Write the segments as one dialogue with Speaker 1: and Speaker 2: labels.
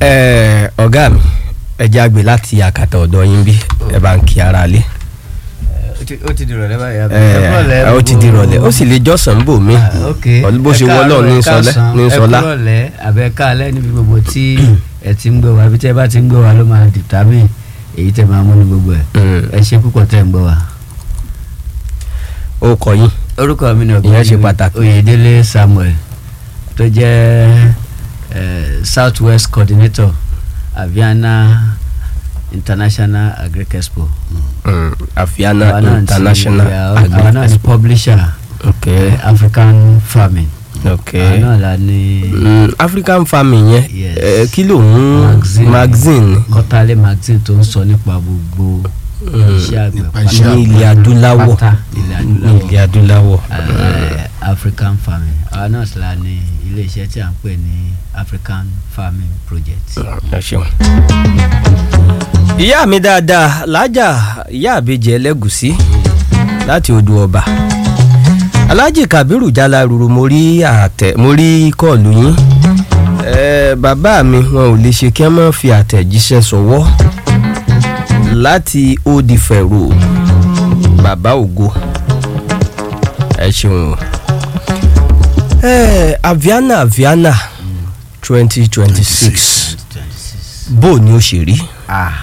Speaker 1: ẹ ọ̀gá mi ẹ jẹ́ àgbè láti àkàtà ọ̀dọ̀ yín bí ẹ bá ń kí ara lé
Speaker 2: ó ti di ìrọ̀lẹ́ báyìí àbí?
Speaker 1: ẹ
Speaker 2: kúrọ̀lẹ́
Speaker 1: ó ti di ìrọ̀lẹ́ ó sì lè jọ́sàn bò mí
Speaker 2: Ah, ok
Speaker 1: bó ṣe wọ́ lọ́ọ̀ ní sọlẹ́ ní sọlá
Speaker 2: ẹ kúrọ̀lẹ́ àbẹ káalẹ́ níbi gbogbo tí ẹ ti ń gbọ́ wa àbí tẹ́ ẹ bá ti ń gbọ́ wa ló máa determine èyí tẹ́ máa mú ní gbogbo ẹ̀
Speaker 1: Mm.
Speaker 2: ẹ ṣe púpọ̀ tẹ́ ń gbọ́ wa.
Speaker 1: ó kọ yín
Speaker 2: orúkọ mi ni
Speaker 1: Ìyẹn ṣe pàtàkì.
Speaker 2: Oyèdélé Samuel tó jẹ́ eh, South West Coordinator Aviana International Agric Expo.
Speaker 1: Mm, Afiana
Speaker 2: Àwa náà ti-
Speaker 1: International
Speaker 2: àwa náà
Speaker 1: Agri
Speaker 2: ni
Speaker 1: Expo
Speaker 2: publisher
Speaker 1: ok
Speaker 2: eh, African Farming.
Speaker 1: ok
Speaker 2: àwa náà la ní
Speaker 1: Mm, African farming yẹn
Speaker 2: Yes.
Speaker 1: ẹ, kí ló ń
Speaker 2: Magazine.
Speaker 1: magazine
Speaker 2: Kọ́tálé magazine tó ń sọ nípa gbogbo
Speaker 1: Mm.
Speaker 2: iṣẹ́ àgbẹ̀
Speaker 3: Nípa iṣẹ́
Speaker 1: ní ilẹ̀ adúláwọ̀
Speaker 2: pátá ilẹ̀
Speaker 1: ní
Speaker 2: adúláwọ̀
Speaker 1: ilẹ̀ adúláwọ̀
Speaker 2: eh, African Farming àwa náà sì la ní ilé iṣẹ́ tí à ń pè ní African Farming Project.
Speaker 1: ẹ ṣeun. ìyá mi dáadáa lájà ìyá àbejì ẹlẹ́gùsí láti odò ọba alhaji kabiru jalaruru mo rí àtẹ mo rí kọ́ọ̀lù yín ẹ bàbá mi wọn ò lè ṣe kí wọ́n má fi àtẹ̀jíṣẹ́ sọ̀wọ́ láti Old Ife Road bàbá ògo ẹ ṣeun o ẹ aviana aviana twenty twenty six bó ni ó ṣe rí
Speaker 2: ah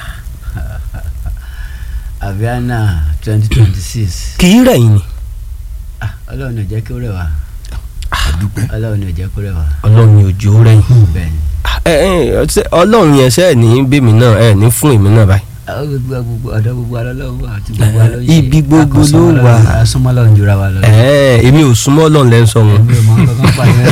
Speaker 2: Aviana twenty twenty six
Speaker 1: kì í rẹ̀yìn ni
Speaker 2: Ọlọ́run ní ó jẹ́ kí ó rẹ̀ wá
Speaker 3: àdúpẹ́
Speaker 2: Ọlọ́run ní ó jẹ́ kó rẹ̀ wá
Speaker 1: ọlọ́run ni òjò rẹ̀yìn
Speaker 2: bẹ́ẹ̀ ni.
Speaker 1: ẹ ẹ ṣé ọlọ́run yẹn ṣe ẹ̀ ní bèmí náà ẹ̀ ní fún èmi náà báyìí
Speaker 2: àwọn gbogbo gbogbo ọ̀dọ́ gbogbo alọ́lọ́run wà àti gbogbo alọ́ ṣe
Speaker 1: Ibi gbogbo ló wà.
Speaker 2: asúnmọ́ lọ́run jura wa lọ.
Speaker 1: ẹ ẹ èmi ò súnmọ́ ọlọ́run lẹ́ ń sọ wọn.
Speaker 2: èmi ò mọ kankan pa yẹn.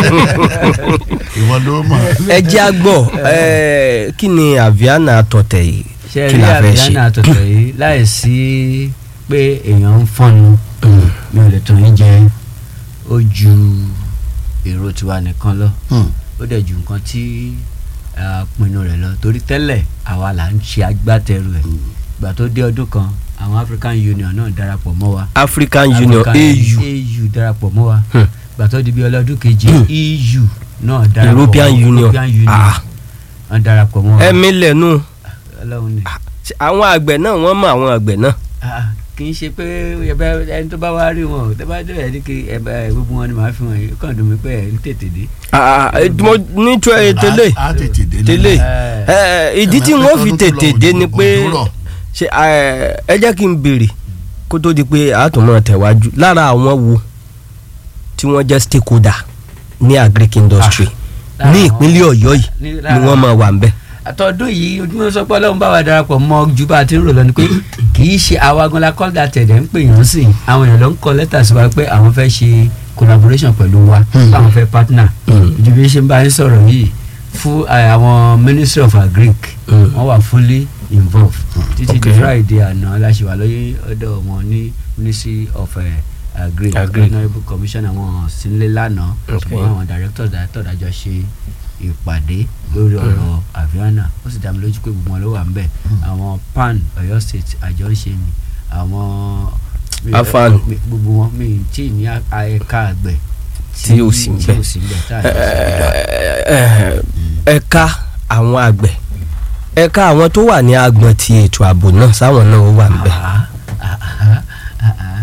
Speaker 3: ìwọ ló mọ̀
Speaker 1: ẹ jẹ́ àgbọ̀ ẹ kí ni aviana tọ̀tẹ̀ yìí
Speaker 2: ṣe
Speaker 1: kí
Speaker 2: rí
Speaker 1: la fẹ́ ṣe.
Speaker 2: àbíyáná àtọ̀tọ̀ yìí láì sí pé èèyàn ń fọ́nu
Speaker 1: Mm.
Speaker 2: mi ò lè tàn yín jẹ ó ju èrò tiwa nìkan lọ
Speaker 3: Hmm.
Speaker 2: ó dẹ̀ ju nǹkan tí a pinnu rẹ̀ lọ torí tẹ́lẹ̀ àwa là ń ṣe agbátẹrù ẹ̀ ìgbà tó dé ọdún kan àwọn African Union náà darapọ̀ mọ́ wa
Speaker 1: African Union
Speaker 2: African
Speaker 1: AU
Speaker 2: AU darapọ̀ mọ́ wa
Speaker 1: Hmm.
Speaker 2: ìgbà tó di bí ọlọ́dún kejì EU náà darapọ̀
Speaker 1: European
Speaker 2: mọ́-
Speaker 1: Union.
Speaker 2: European Union
Speaker 1: Ah.
Speaker 2: wọ́n darapọ̀ mọ́ wa
Speaker 1: ẹ̀mí lẹ́nu
Speaker 2: Ọlọ́run ni
Speaker 1: àwọn àgbẹ̀ náà wọ́n mọ àwọn àgbẹ̀ náà
Speaker 2: Ah, kì í ṣe pé ẹbẹ ẹni tó bá wá rí wọn tó bá dé ẹni kí ẹbẹ gbogbo wọn ni màá fi wọn yìí ó kàn dùn mí pé ẹ ń tètè dé.
Speaker 1: Ah, ah, mo ní tó ẹ tẹ́lẹ̀
Speaker 3: á tètè dé
Speaker 1: tẹ́lẹ̀
Speaker 2: Eh.
Speaker 1: ẹ ìdí tí wọ́n fi tètè dé ni pé
Speaker 3: òjò rọ̀.
Speaker 1: ṣe ẹ ẹ jẹ́ kí n béèrè kó tó di pé àtúmọ̀ tẹ̀wájú lára àwọn wo tí wọ́n jẹ́ stakeholder ní agric industry
Speaker 2: lára
Speaker 1: ní
Speaker 2: àwọn-
Speaker 1: ìpínlẹ̀ ọ̀yọ́ yìí
Speaker 2: ní
Speaker 1: ni
Speaker 2: lára-
Speaker 1: wọ́n máa wà ń bẹ̀.
Speaker 2: àtọ́dún yìí ojúmọ́ sọ pé ọlọ́run bá wa darapọ̀ mọ́ ju bá a ti ń rò lọ ni pé kì í ṣe àwa gan la kọ́ da tẹ̀dẹ̀ ń pè yàn sí i àwọn èèyàn ló ń kọ lẹ́tà sí wa pé àwọn fẹ́ ṣe collaboration pẹ̀lú wa pé àwọn fẹ́ partner
Speaker 1: Mm.
Speaker 2: ju bí ṣe ń bá yín sọ̀rọ̀ yìí fún eh, àwọn ministry of agric
Speaker 1: Mm.
Speaker 2: wọ́n wà fully involved títí di
Speaker 1: Okay.
Speaker 2: friday àná la ṣe wà lóye ọ̀dọ̀ wọn ní ministry of eh, agric
Speaker 1: Agric.
Speaker 2: honourable commissioner wọn sílé lánàá
Speaker 1: Okay.
Speaker 2: ṣùgbọ́n àwọn director director dájọ́ ṣe ìpàdé lórí ọ̀rọ̀ aviana ó sì dá mi lójú pé gbogbo wọn ló wà ń bẹ̀ àwọn pan Ọ̀yọ́ state àjọ ń ṣe ni àwọn
Speaker 1: Afan.
Speaker 2: mi- gbogbo wọn mi tí ì ní a- ẹ̀ka àgbẹ̀
Speaker 1: Tí ò sí ń
Speaker 2: tí
Speaker 1: bẹ̀.
Speaker 2: ò sí ń bẹ̀ tá a jọ ṣe
Speaker 1: Ẹ- ẹ̀ka àwọn àgbẹ̀ ẹ̀ka àwọn tó wà ní agbọ̀n ti ètò ààbò náà sáwọn náà ó wà ń bẹ̀.
Speaker 2: Ah, ah, ah, ah, ah.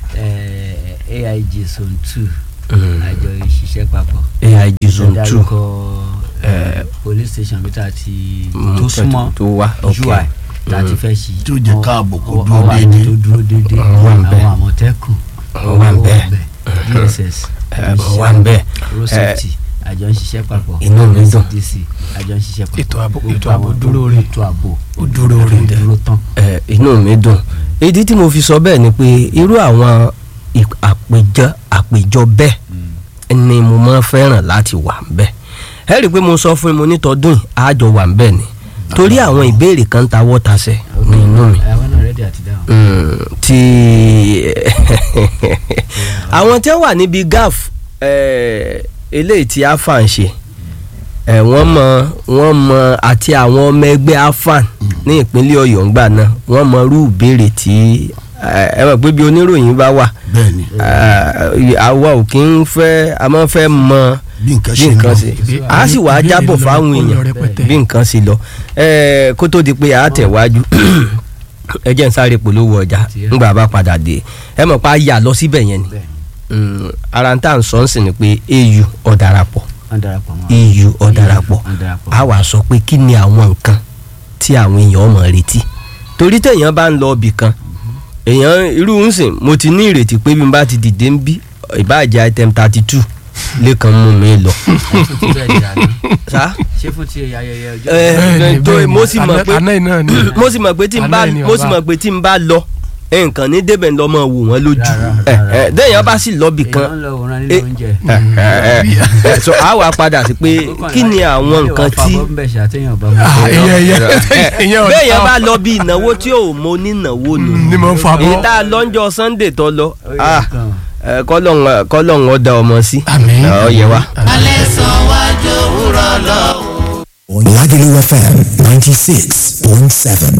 Speaker 2: Eh, AIG zone two
Speaker 1: Mm.
Speaker 2: àjọ ìṣiṣẹ́ papọ̀
Speaker 1: AIG zone two
Speaker 2: dárúkọ eh, police station bí tá a ti
Speaker 1: Mm,
Speaker 2: tó súnmọ́
Speaker 1: tó wá ok.
Speaker 2: ui tá a ti fẹ́ ṣí
Speaker 3: Tí ó jẹ́ káàbò kó
Speaker 2: Ọwọ́-
Speaker 3: dúró
Speaker 2: ọwọ́ àmì
Speaker 3: déédéé.
Speaker 2: tó dúró déédéé
Speaker 1: Ọwọ́ à ń bẹ̀.
Speaker 2: àwọn àmọ̀tẹ́kùn
Speaker 1: Ọwọ́ à ń
Speaker 2: ọwọ́
Speaker 1: bẹ̀.
Speaker 2: à ń bẹ̀ DSS
Speaker 1: Ẹ, wà ń bẹ̀.
Speaker 2: road
Speaker 1: Ẹ,
Speaker 2: safety àjọ ń ṣiṣẹ́ papọ̀
Speaker 1: inú mi dùn.
Speaker 2: NCDC àjọ ń ṣiṣẹ́ papọ̀
Speaker 4: Ètò ààbò-
Speaker 2: Gbogbo
Speaker 4: ètò ààbò
Speaker 2: àwọn
Speaker 4: dúró
Speaker 2: tó-
Speaker 4: re.
Speaker 2: ètò ààbò
Speaker 4: Ó dúró re.
Speaker 2: ó dúró tán
Speaker 1: ẹ inú mi dùn ìdí tí mo fi sọ bẹ́ẹ̀ ni pé irú àwọn ì- àpèjọ àpèjọ bẹ́ẹ̀ ni mo máa ń fẹ́ràn láti wà ń bẹ̀ ẹ rí i pé mo sọ fún yín mo ní tọdún yìí àjọ wà ń bẹ̀ ni torí àwọn ìbéèrè kan ta wọ́tasẹ̀ ní inú mi
Speaker 2: àwọn náà rẹ́dí àti dáhùn.
Speaker 1: Mm, ti àwọn tí wọ́n wà níbi gaf eh, eléyìí tí afan ṣe eh, wọ́n mọ wọ́n mọ àti àwọn ọmọ ẹgbẹ́ afan ní ìpínlẹ̀ ọ̀yọ́ ńgbà náà wọ́n mọ irú ìbéèrè tí eh, ẹ mọ̀ pé bí oníròyìn bá wà
Speaker 3: bẹ́ẹ̀ ni
Speaker 1: eh, àwa ò kí ń fẹ́ a máa ń fẹ́ mọ
Speaker 3: bí nǹkan
Speaker 1: bí
Speaker 3: ṣe ń
Speaker 1: nǹkan
Speaker 3: lọ.
Speaker 1: ṣe a sì wá
Speaker 4: ìbéèrè
Speaker 1: jábọ̀
Speaker 4: lọ,
Speaker 1: fáwọn
Speaker 4: ó lọ
Speaker 1: èèyàn
Speaker 4: rẹpẹtẹ.
Speaker 1: bí nǹkan ṣe lọ Ẹ, kó tó di pé a tẹ̀wájú ẹ jẹ́ n sáré polówó ọjà ńgbà bá padà dé ẹ mọ̀ pa yà lọ síbẹ̀ yẹn ni
Speaker 2: bẹ́ẹ̀
Speaker 1: Mm, ara ń tà ń sọ ń sìn ni pé au ọ̀darapọ̀
Speaker 2: wọ́n darapọ̀ mọ́
Speaker 1: eu ọ̀darapọ̀
Speaker 2: wọ́n darapọ̀
Speaker 1: a wàá sọ pé kí ni àwọn nǹkan tí àwọn èèyàn mọ̀ retí torí téèyàn bá ń lọ ibì kan èèyàn irú ń sìn mo ti ní ìrètí pé bí n bá ti dìde ń bí ìbáàjẹ́ item thirty two lẹ́kan mú mi lọ.
Speaker 2: ṣé fún ti bẹ́ẹ̀ di àná
Speaker 1: sá
Speaker 2: ṣé fún ti ayẹyẹ ọjọ́
Speaker 1: ẹ
Speaker 4: Bẹ́ẹ̀ni,
Speaker 1: tó
Speaker 4: bẹ́ẹ̀ni.
Speaker 1: mo sì mọ̀
Speaker 4: Àná-
Speaker 1: pé
Speaker 4: àná iná ni.
Speaker 1: mo sì mọ̀ pé tí n bá
Speaker 4: Àná ni
Speaker 1: mo sì
Speaker 4: bàbá.
Speaker 1: mọ̀ pé tí n bá lọ nǹkan ní débẹ̀ ń lọ mọ̀ wò wọ́n lójú
Speaker 2: Rárá,
Speaker 1: ẹ
Speaker 2: rárá.
Speaker 1: ẹ déèyàn bá sì lọ bì kan
Speaker 2: èèyàn ń lọ òun
Speaker 1: Eh,
Speaker 2: nílé oúnjẹ.
Speaker 1: ẹ so a wà padà sí pé kí ni àwọn nǹkan tí
Speaker 4: Ah, ìyẹn ìyẹn ìyẹn ọ̀dà.
Speaker 1: béèyàn bá lọ bí ìnáwó tí ò mọ onínáwó nù
Speaker 4: ni mo ń fa
Speaker 1: èyí
Speaker 4: bọ́.
Speaker 1: tá a lọ́njọ́ sunday tó lọ ah, ẹ, kọ́lọ́hún kọ́lọ́hún ọ̀dà ọmọ sí
Speaker 4: Àmín.
Speaker 1: ọ yẹ wa.
Speaker 5: Lagelu FM 96.7.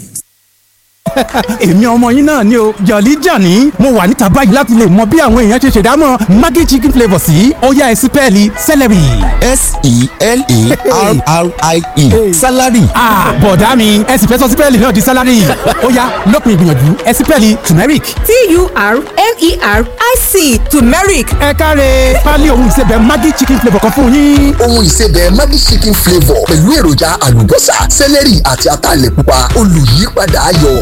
Speaker 6: èmi ọmọ yín náà ni o jọ̀lí jàní mo wà níta báyìí láti lè mọ bí àwọn èèyàn ṣe ṣèdámọ̀ maggi chicken flavour sí ọ̀yá ẹ̀sìn pẹ́ẹ́lí celery.
Speaker 5: S-E-L-E-R-R-I-E. Salary.
Speaker 6: Ah, bọ̀dá mi ẹ̀sìn fẹ́ sọ sí pẹ́ẹ́lí náà di celery ọ̀yá lópin ìgbìyànjú ẹ̀sìn pẹ́ẹ́lí turmeric.
Speaker 7: T-U-R-M-E-R-I-C turmeric
Speaker 6: ẹ káre pálí ohun ìsebẹ̀ maggi chicken flavour kan fún yín.
Speaker 8: ohun ìsebẹ̀ Maggi chicken flavour pẹ̀lú èròjà àlùbọ́sà sẹ́lẹ̀rì àti ataalẹ̀ pupa olùyípadà ayọ̀.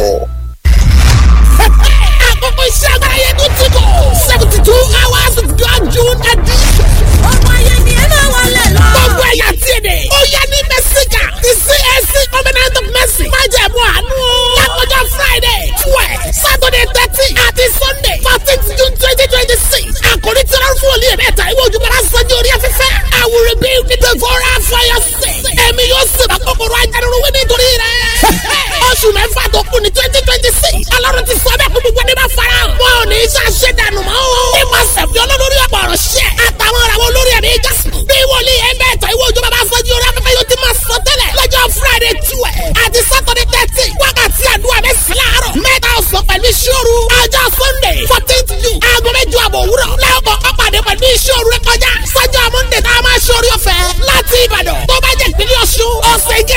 Speaker 9: àkókò iṣẹ́ agbára yẹn tó ti kọ̀ seventy two hours of God June edition. ọmọ ayé ni ẹ máa wọlé lọ. gbogbo ẹ̀yà tí èdè. ó yẹ ní mẹ́síkà ti CAC covenant of mercy. má jẹ̀ mú àánú. lákòjọ Friday twelve Saturday thirteen àti Sunday fourteen June twenty twenty six. àkòrí tí wọ́n fún olè mẹ́ta ìwé ojúmọ́ra sanjó orí afẹ́fẹ́. I will rebuild the devourer for your sake. ẹ̀mí yóò sèbà kòkòrò ajánirun wí nítorí rẹ̀. oṣù mẹ́fà tó kù ní twenty twenty six. ọlọ́run ti sọ bẹ́ẹ̀ kó gbogbo ẹni bá fara hàn. wọn ò ní í ṣàṣẹ dànù mọ́ o. ní ma sẹ̀fì olólórí ọ̀pọ̀ ọ̀rọ̀ ṣẹ́. àtàwọn ìràwọ̀ olórí ẹ̀mí jásùn. bí wòlíì ẹgbẹ́ ẹ̀tọ́ ìwé òjò bàbá fọ́jú orí afẹ́fẹ́ yóò ti máa sọ tẹ́lẹ̀. lọ́jọ́ friday twelve àti saturday thirteen wákàtí àdúrà mẹ́sàn-án láàárọ̀. mẹ́ta ọ̀sán pẹ̀lú ìṣòro. ọjọ́ sunday fourteenth june aago mẹ́jọ àbọ̀ òwúrọ̀. lẹ́ọ̀kọ̀ ọ̀pàdé pẹ̀lú ìṣòro rẹ kọjá. sọ́jọ́ monday tá a máa ṣòro ọ̀fẹ́ láti ìbàdàn. tó bá jẹ́ ìpínlẹ̀ ọ̀ṣun ọ̀sẹ̀ ìjẹ́